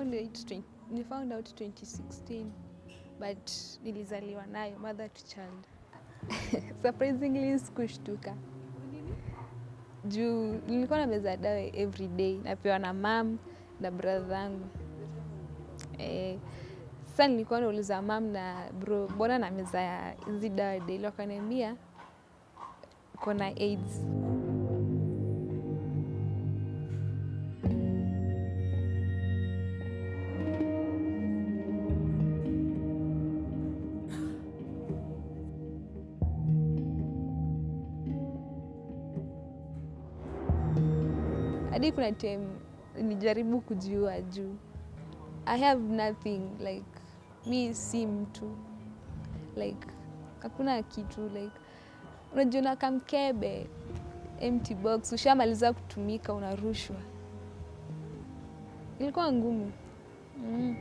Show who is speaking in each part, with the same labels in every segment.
Speaker 1: found it 20, ni found out 2016 but nilizaliwa nayo mother to child surprisingly sikushtuka juu nilikuwa na meza dawa every day napewa na mam na brother yangu eh, sasa nilikuwa nauliza mam na bro mbona na meza ya hizi dawa daily wakaniambia uko na AIDS hadi kuna time nijaribu kujiua juu I have nothing like mi si mtu like hakuna kitu like unajiona kamkebe empty box ushamaliza kutumika unarushwa ilikuwa ngumu mm.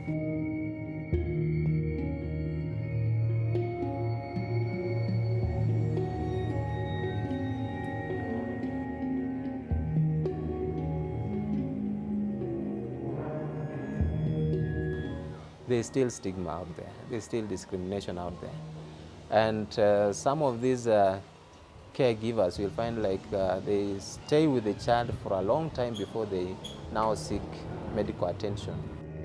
Speaker 2: there's still stigma out there. There's still discrimination out there. And uh, some of these uh, caregivers will find like uh, they stay with the child for a long time before they now seek medical attention.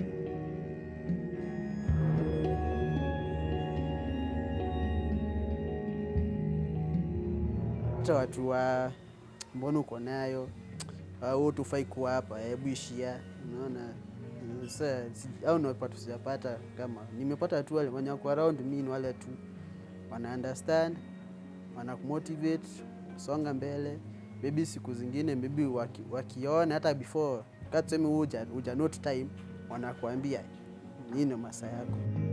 Speaker 3: hata watu wa mbona uko nayo au tufai kuwa hapa, hebu ishia. Unaona Mm, sasa si- au napata sijapata kama nimepata tu wale wenye wako around me ni wale tu wana understand wana kumotivate songa mbele, maybe siku zingine maybe waki, wakiona hata before katuseme uja, uja note time wanakuambia nini masaa yako